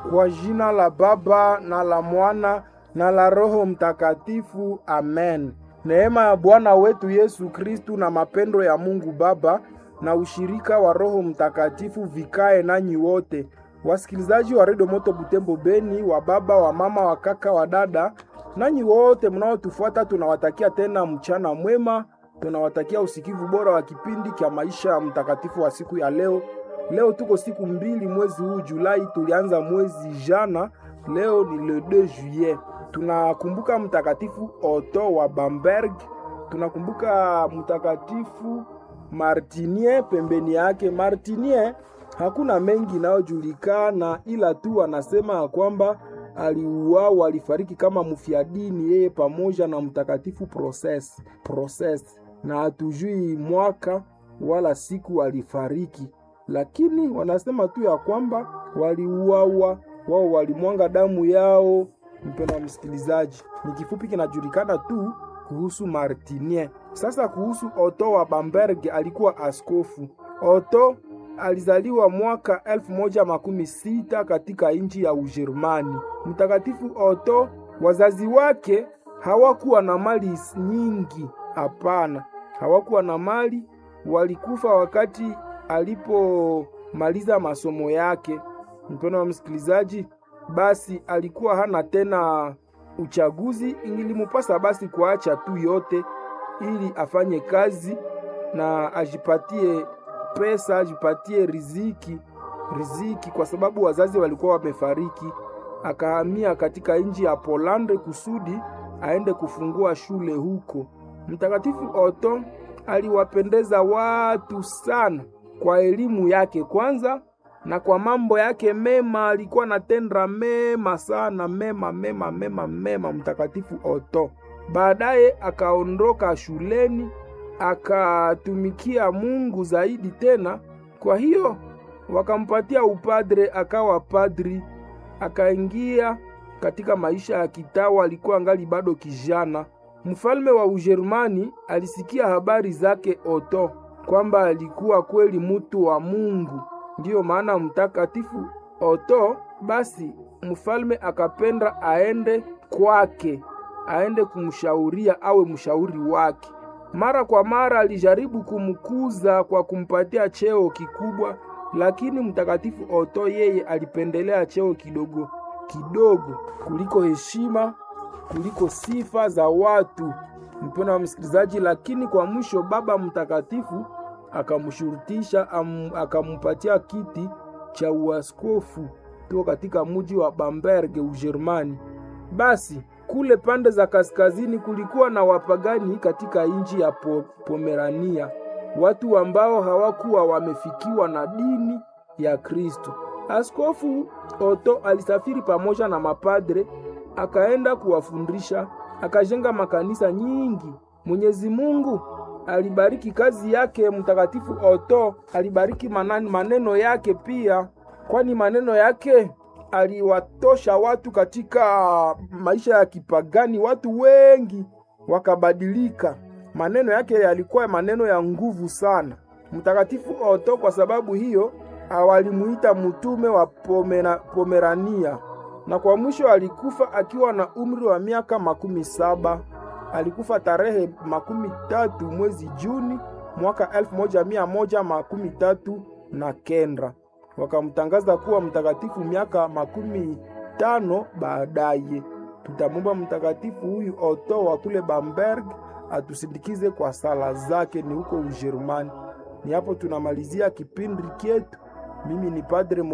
Kwa jina la Baba na la Mwana na la Roho Mtakatifu, amen. Neema ya Bwana wetu Yesu Kristu na mapendo ya Mungu Baba na ushirika wa Roho Mtakatifu vikae nanyi wote, wasikilizaji wa Redio Moto Butembo Beni, wa baba, wa mama, wa kaka, wa dada, nanyi wote mnaotufuata, tunawatakia tena mchana mwema, tunawatakia usikivu bora wa kipindi cha maisha ya mtakatifu wa siku ya leo. Leo tuko siku mbili mwezi huu Julai, tulianza mwezi jana, leo ni le 2 juillet. Tunakumbuka mtakatifu Otto wa Bamberg, tunakumbuka mtakatifu Martinie pembeni yake. Martinie hakuna mengi inayojulikana, ila tu anasema kwamba aliuawa, alifariki kama mfiadini, yeye pamoja na mtakatifu Proses Proses, na hatujui mwaka wala siku alifariki, lakini wanasema tu ya kwamba waliuawa, wao walimwanga damu yao. Mpendwa msikilizaji, ni kifupi kinajulikana tu kuhusu Martinie. Sasa kuhusu Otto wa Bamberg, alikuwa askofu. Otto alizaliwa mwaka elfu moja makumi sita katika nchi ya Ujerumani. Mtakatifu Otto, wazazi wake hawakuwa na mali nyingi, hapana, hawakuwa na mali. Walikufa wakati alipomaliza masomo yake. Mpendwa wa msikilizaji, basi alikuwa hana tena uchaguzi, ilimupasa basi kuacha tu yote ili afanye kazi na ajipatie pesa, ajipatie riziki riziki, kwa sababu wazazi walikuwa wamefariki. Akahamia katika nchi ya Polande kusudi aende kufungua shule huko. Mtakatifu Otto aliwapendeza watu sana kwa elimu yake kwanza na kwa mambo yake mema. Alikuwa anatenda mema sana, mema mema mema mema, mtakatifu Otto. Baadaye akaondoka shuleni akatumikia Mungu zaidi tena. Kwa hiyo wakampatia upadre, akawa padri, akaingia katika maisha ya kitawa. Alikuwa angali bado kijana. Mfalme wa Ujerumani alisikia habari zake Otto kwamba alikuwa kweli mutu wa Mungu. Ndiyo maana mtakatifu Otto, basi mfalme akapenda aende kwake aende kumshauria awe mshauri wake. Mara kwa mara alijaribu kumkuza kwa kumpatia cheo kikubwa, lakini mtakatifu Otto yeye alipendelea cheo kidogo kidogo kuliko heshima, kuliko sifa za watu. Mpendwa wa msikilizaji, lakini kwa mwisho baba mtakatifu akamshurutisha, akampatia kiti cha uaskofu tuko katika mji wa Bamberg, Ujerumani. Basi kule pande za kaskazini kulikuwa na wapagani katika nchi ya po, Pomerania, watu ambao hawakuwa wamefikiwa na dini ya Kristo. Askofu Otto alisafiri pamoja na mapadre, akaenda kuwafundisha, akajenga makanisa nyingi. Mwenyezi Mungu alibariki kazi yake. Mtakatifu Otto alibariki manani, maneno yake pia, kwani maneno yake aliwatosha watu katika maisha ya kipagani. Watu wengi wakabadilika. Maneno yake yalikuwa maneno ya nguvu sana. Mtakatifu Otto kwa sababu hiyo walimuita mtume wa Pomera, Pomerania, na kwa mwisho alikufa akiwa na umri wa miaka makumi saba. Alikufa tarehe makumi tatu mwezi Juni mwaka elfu moja mia moja makumi tatu na kenda wakamtangaza kuwa mtakatifu miaka makumi tano baadaye. Tutamwomba mtakatifu huyu Otto wa kule Bamberg atusindikize kwa sala zake, ni huko Ujerumani. Ni hapo tunamalizia kipindi chetu. Mimi ni Padre